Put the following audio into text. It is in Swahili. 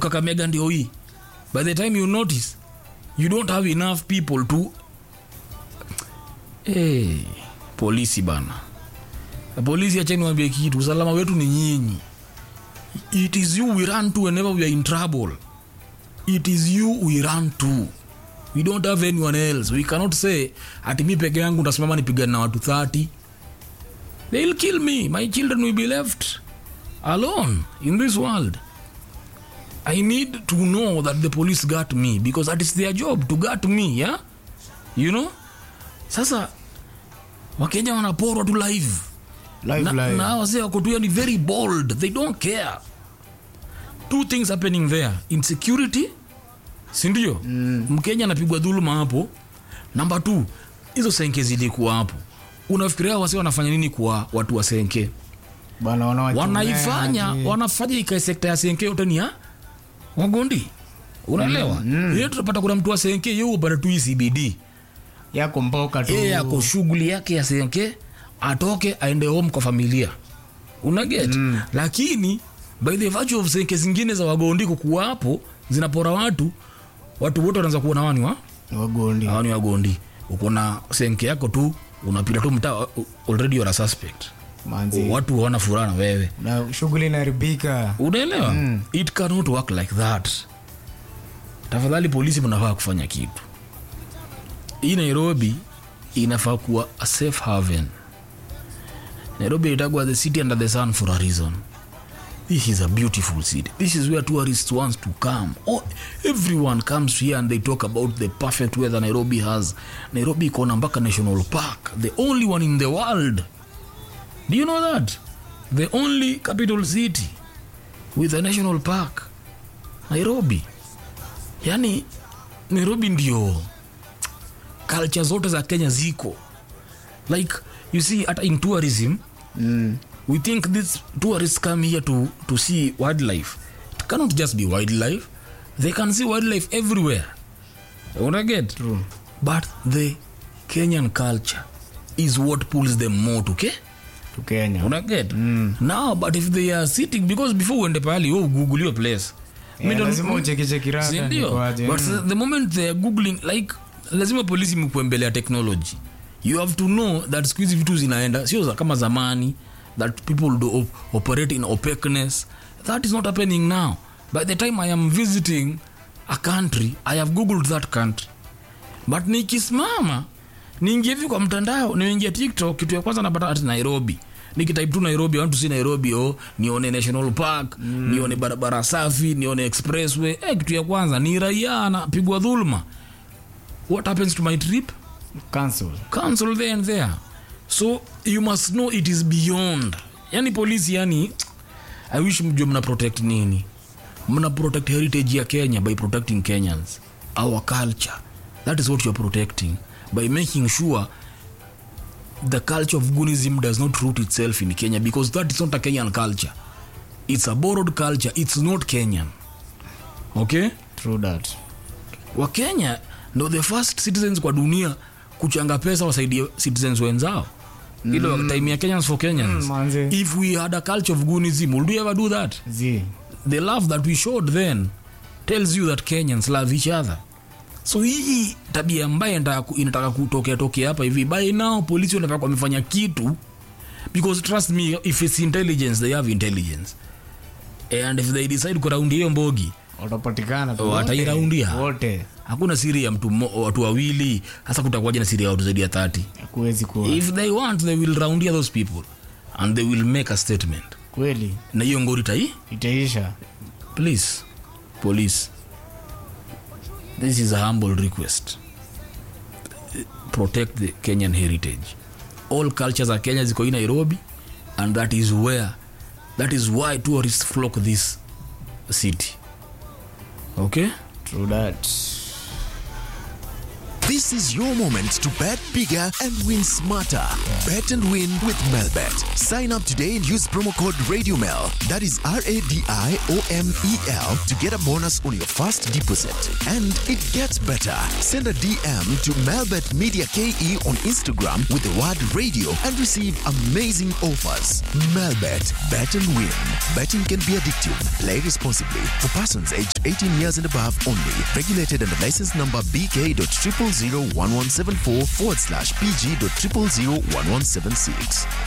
kakamega ndio hii by the time you notice you don't have enough people to hey, polisi bana polisi acheni wambie kitu usalama wetu ni nyinyi it is you we run to whenever we are in trouble it is you we run to we don't have anyone else we cannot say ati mi peke yangu ntasimama nipigane na watu 30 they'll kill me my children will be left alone in this world i need to know that the police got me because that is their job to got me yeah you know sasa wakenya wanaporwa tu live Live, na, live. na wase wako tu yani very bold they don't care two things happening there insecurity sindio mm. mkenya anapigwa dhuluma hapo namba t hizo senke zilikuwa hapo unafikiria wase wanafanya nini kwa watu wa senke bana wanawachomea wanaifanya aje. wanafanya ikae sekta ya senke yote ni ya wagondi unaelewa mm. mm. tutapata kuna mtu wa senke yo upata tu hii cbd yako mboka tu yeye ako shughuli yake ya senke atoke aende home kwa familia unaget mm. lakini by the virtue of senke zingine za wagondi kukuwa hapo zinapora watu watu wote wanaanza kuona wani wa wagondi hawa ni wagondi uko na senke yako tu unapita tu mtaa uh, already you're a suspect manzi watu wana furaha na wewe na shughuli inaharibika unaelewa mm. it cannot work like that tafadhali polisi mnafaa kufanya kitu hii nairobi inafaa kuwa a safe haven nairobi itagwa the city under the sun for a reason this is a beautiful city this is where tourists wants to come oh, everyone comes here and they talk about the perfect weather nairobi has nairobi ikona mpaka national park the only one in the world do you know that the only capital city with a national park nairobi yani nairobi ndio culture zote za kenya ziko like you see hata in tourism mm. we think these tourists come here to, to see wildlife it cannot just be wildlife they can see wildlife everywhere unaget True. but the kenyan culture is what pulls them more to ke tu kenya unaget mm. now but if they are sitting because before uende pahali oh, google your place Eh, Mi don't- lazima uchekicheki rada sindio nikoaje. but Mm. the moment they are googling like lazima polisi mkuembelea technology you have to know that siku hizi vitu zinaenda sio za- kama zamani that people do op operate in opaqueness that is not happening now by the time i am visiting a country i have googled that country but nikisimama niingie hivi kwa mtandao niingia tiktok kitu ya kwanza napata ati nairobi nikitype tu nairobi I want to see nairobi oh, nione national park mm. nione barabara safi nione expressway eh, kitu ya kwanza ni raia anapigwa dhuluma what happens to my trip Cancel. cancel there and there so you must know it is beyond yani polisi yani i wish mjue mna protect nini mna protect heritage ya kenya by protecting kenyans our culture that is what you're protecting by making sure the culture of gunism does not root itself in kenya because that is not a kenyan culture it's a borrowed culture it's not kenyan okay True that. wakenya ndo the first citizens kwa dunia kuchanga pesa wasaidie citizens wenzao ile mm. time ya kenyans for kenyans Mm, manze. if we had a culture of gunism would we ever do that Zi. the love that we showed then tells you that kenyans love each other so hii tabia ambaye inataka- inataka kutokea tokea hapa hivi by now polisi wanafaa kuwa wamefanya kitu because trust me if it's intelligence they have intelligence and if they decide kuraundi hiyo mbogi watapatikana tu Oh, wote. watairaundia. wote hakuna siri ya mtu mmo- watu wawili hasa kutakuwaja na siri ya watu zaidi ya 30 kuwezi kuwa if they want they will roundia those people and they will make a statement kweli na hiyo ngori tai itaisha please police this is a humble request protect the kenyan heritage all cultures are kenya ziko hii nairobi and that is where that is why tourists flock this city okay True that. This is your moment to bet bigger and win smarter. Bet and win with Melbet. Sign up today and use promo code RadioMel. That is R A D I O M E L to get a bonus on your first deposit. And it gets better. Send a DM to Melbet Media KE on Instagram with the word radio and receive amazing offers. Melbet. Bet and win. Betting can be addictive. Play responsibly. For persons aged 18 years and above only. Regulated under license number BK.0001174 forward slash PG.0001176.